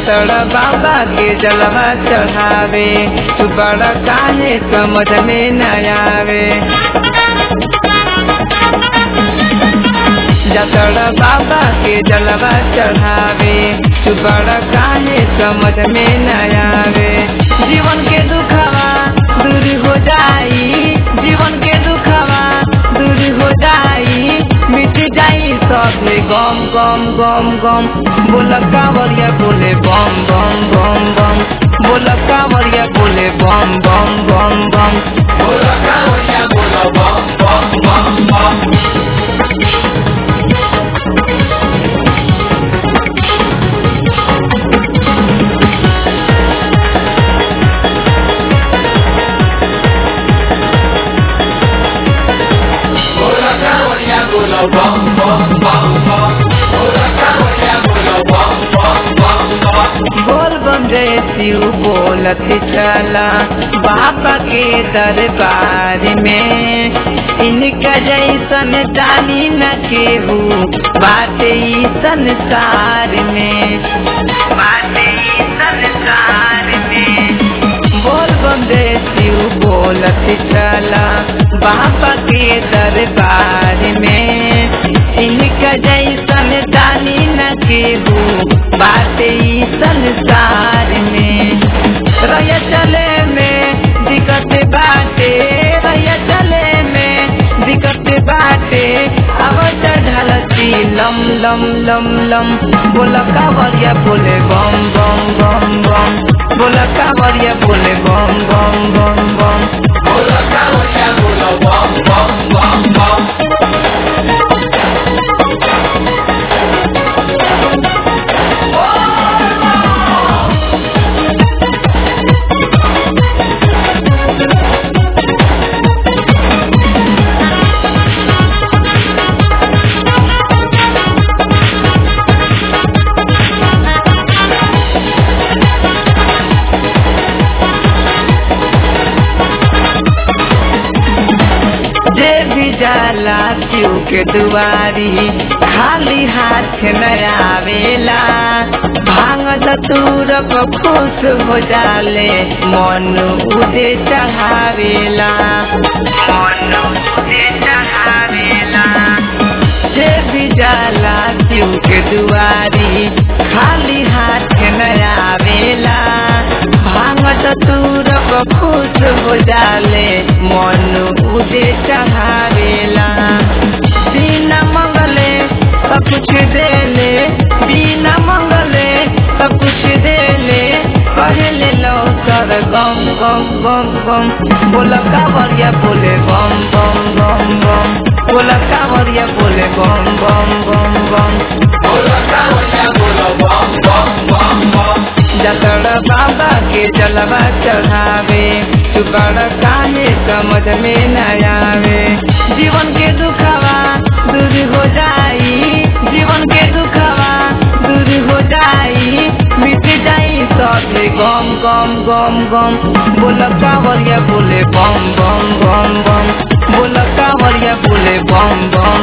जतड़ बाबा के जलवा चढ़ावे तू बड़ा काहे समझ में न आवे जतड़ बाबा के जलवा चढ़ावे तू बड़ा काहे समझ में न आवे जीवन के दुखवा दूर हो जाई जीवन के दुखवा दूर हो जाई मिट जाई सब गम गम गम गम बोल कावरिया बोले बम बम बम बम बोल कावरिया बोले बम बम बम बम बोल कावरिया बोल बम बम बम बम बोल कावरिया बोल बम बम बम बम बोल कावरिया बोल बम बम बम बम बोल बम जय शिव बोलत चला बाबा के दरबार में इनका जैसन जानी न केहू बाटे ई संसार में बाटे ई संसार में बोल बम जय शिव बोलत चला बाबा के दरबार में इनका जैसन जानी न केहू बाटे ई संसार में रह चले में दिक्कत बाटे रह चले में दिक्कत बाटे अब चढ़लती लम लम लम लम बोल कावरिया बोले बम बम बम बम बोल कावरिया बोले बम बम बम बम बोल कावरिया बोल बम बम बम बम जे भी जाला शिव के दुआरी खाली हाथ न आवेला भांग धतूर को खुश हो जाले मन उदे चढ़ावेला मन उदे चढ़ावेला जे भी जाला शिव के दुआरी खाली हाथ न आवेला भांग धतूर को खुश हो जाले मन उदे चढ़ावेला बिना मंगले सब कुछ देले बिना मंगले सब कुछ देले पहले लो सर गम गम गम गम बोल कावरिया बोले बम बम बम बम बोल कावरिया बोले बम बम बम बम बोल कावरिया बोल बम बम बम बम जतड़ बाबा के जलवा चढ़ावे तू बड़ काहे समझ में न आवे जीवन के दुखवा दूर हो जाई जीवन के दुखवा दूर हो जाई मिट जाई सब गम गम गम गम बोल कावरिया बोले बम बम बम बम बोल कावरिया बोले बम बम